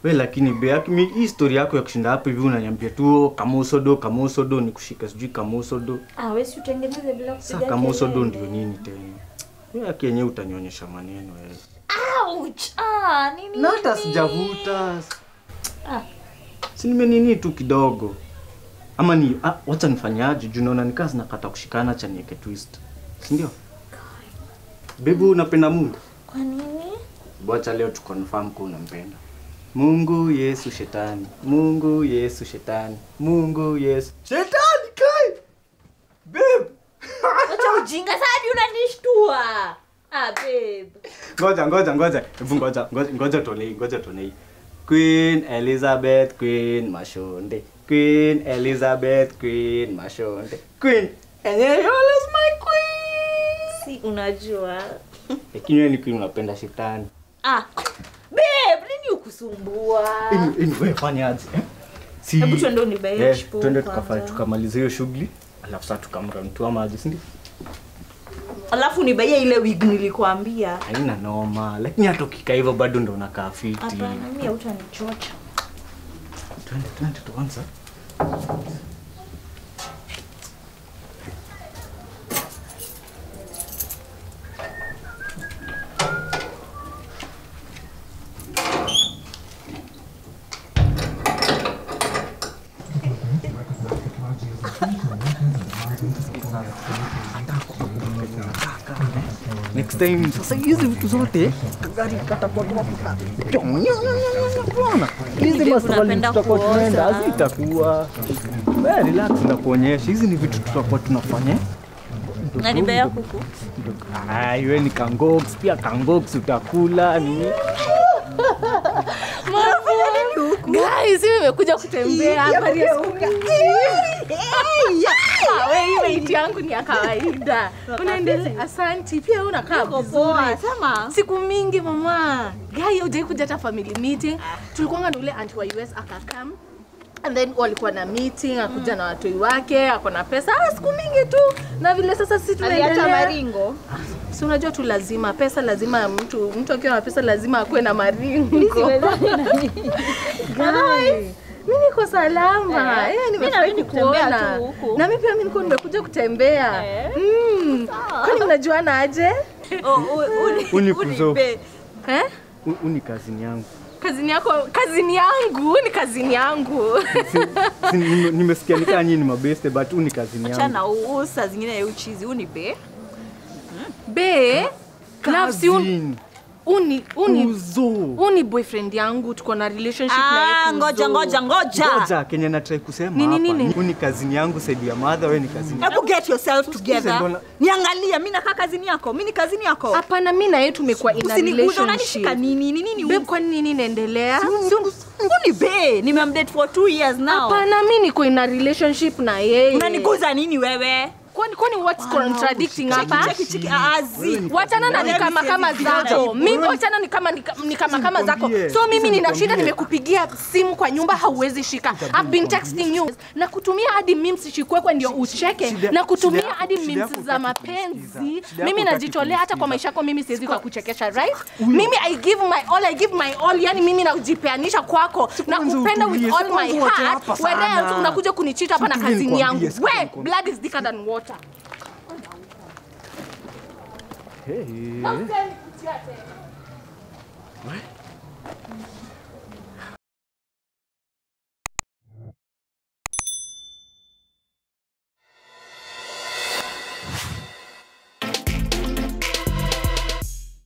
We lakini Bea, mi- hii story yako ya kushinda hapo hivi unaniambia tu kamusodo kamusodo ni kushika sijui kamusodo. Ah, wewe si utengeneze bila Sasa kupiga kamusodo kelele. ndio nini tena? Wewe yake yenyewe utanionyesha maneno wewe. Ouch! Ah, nini? Na hata nini? sijavuta. Ah. Si nimenini tu kidogo. Ama ni ah, wacha nifanyaje? Juu naona nikaa zinakata kushikana cha niweke twist. Si ndio? Bebu unapenda Mungu? Kwa nini? Wacha leo tu confirm kuwa unampenda. Mungu Yesu shetani. Mungu Yesu shetani. Mungu Yesu. Shetani kai. Babe. Acha ujinga sasa hadi unanishtua. Ah, babe. Ngoja ngoja ngoja. Hebu ngoja ngoja ngoja tonei ngoja tonei. Queen Elizabeth Queen Mashonde. Queen Elizabeth Queen Mashonde. Queen Enyeyola is my queen. Si unajua. Lakini wewe ni queen unapenda shetani. Ah. Babe, nini ukusumbua? Ini ini wewe fanya aje? eh? Si Hebu twende unibaie Eh, chipo twende kwanza. tukafa tukamaliza hiyo shughuli. Alafu sasa tukamramtua maji, si ndio? Alafu nibaie ile wig nilikuambia. Haina noma, lakini hata ukikaa hivyo bado ndo unakaa fiti. Hapana, mimi hautanichocha. Twende twende tuanze. Next time sasa hizi vitu zote gari katakuwa tunapita. Unaona? Hizi Babe, maswali unapenda tutakuwa kuoza. tunaenda hazitakuwa. Wewe relax ndakuonyesha. Hizi ni vitu tutakuwa tunafanya. Na nibaia kuku. Ai, wewe ni kangox pia kangox utakula nini? Guys, mimi nimekuja kutembea hapa Riesuka. Ah, wewe hii weight yangu ni ya kawaida. Unaendelea? Asanti. Pia wewe unakaa vizuri. Sema. Siku mingi mama. Guy, hujai kuja hata family meeting. Tulikuwa na ule anti wa US akakam. And then walikuwa na meeting, akuja na watoi wake, ako na pesa. Ah, siku mingi tu. Na vile sasa sisi tunaendelea. maringo. Si unajua tu lazima pesa lazima mtu mtu akiwa na pesa lazima akuwe na maringo. Guy, Mimi niko salama. Eh, Eh, mimi nimefurahi narudi kutembea kukuona. tu huku. Na mimi pia mimi niko nimekuja kutembea. Eh. Mm. Kwani mnajuana aje? Unikuzo. Eh? Uni kazini yangu. Kazini yako, kazini yangu, ni kazini yangu. Si- nime- Nimesikia nikaa nyinyi ni mabeste but uni kazini yangu. Chana huu saa zingine ya uchizi unipe. Be, nafsi un, Kazini. uni uni Uzo. uni boyfriend yangu tuko na relationship na Ah, yeye. ngoja ngoja ngoja. Ngoja Kenya na try kusema Nini, hapa. nini? Uni kazini yangu saidi ya mother wewe ni kazini. Hebu get yourself Usikize together. mbona- Niangalia, mimi nakaa kazini yako. Mimi ni kazini yako. Hapana, mimi na yeye tumekuwa in a Usiniguze, relationship. unanishika nini? Ni nini? Babe, kwani nini inaendelea? Uni be, nimemdate for two years now. Hapana, mimi niko in a relationship na yeye. Unaniguza nini wewe? Kwani kwani what's contradicting hapa? Cheki cheki azi. Wachana na Wewe ni kama siwezi kama kupigana zako. hivyo. Mimi wachana ni kama ni ka- ni kama kama zako. nikwambie, So mimi sisi nina shida nikwambie. nimekupigia simu kwa nyumba hauwezi shika. I've been texting you na kutumia hadi memes shikwekwe ndio ucheke shida- na kutumia shida yako- hadi shida memes yako za hutaki mapenzi. kunisikiza. Shida yako Mimi hutaki najitolea hata kwa kunisikiza. maisha yako mimi siwezi kwa kuchekesha right? Mimi I give my all, I give my all, yani mimi najipeanisha kwako na kwanza kupenda with utulie, all si my kwanza uache heart. hapa Whereas sana. unakuja kunichita hapa na Situlie kazini nikwambie, yangu. sikia We, nikwambie. blood is thicker than water. Hey.